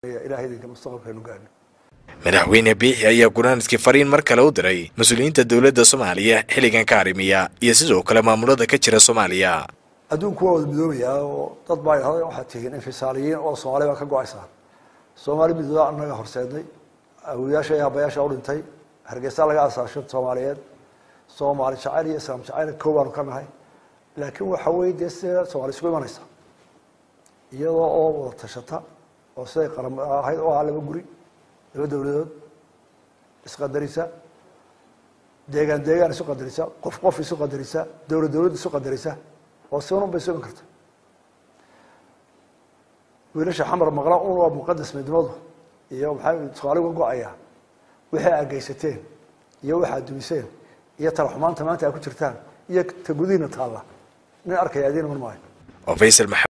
ilahay idinka mustaqbalkeenu gaadhno madaxweyne biixi ayaa gunaaniskii fariin mar kale u diray mas-uuliyiinta dowladda soomaaliya xilligan ka arrimiya iyo sidoo kale maamulada ka jira soomaaliya adduunku waa wada midoobayaa oo dad baa idhahday waxaad tihiin infisaaliyiin oo soomaali baa ka go-aysaa soomaali midooda annaga horseednay awoyaasha iyo abayaasha u dhintay hargeysa laga asaasho soomaaliyeed soomaali jacayl iyo islaam jacayl kow baanu ka nahay laakiin waxa weye dee sida soomaali isku imanaysa iyadoo oo wada tashata oo siday qaram ahayd oo ah laba guri laba dowladood isqadarisa deegaan deegaan isu qadarisa qof qof isu qadarisa dowlad dowlad isu qadarisa oo si unun bay isu iman karta wiilasha xamar maqla un waa muqadas midnimadu iyo maxaa soomaali uga go-aya wixii aad geysateen iyo waxaad dumiseen iyo talaxumaanta maanta aad ku jirtaan iyo ta gudihiina taalla nin arkaya adiin iman maayo oo faysal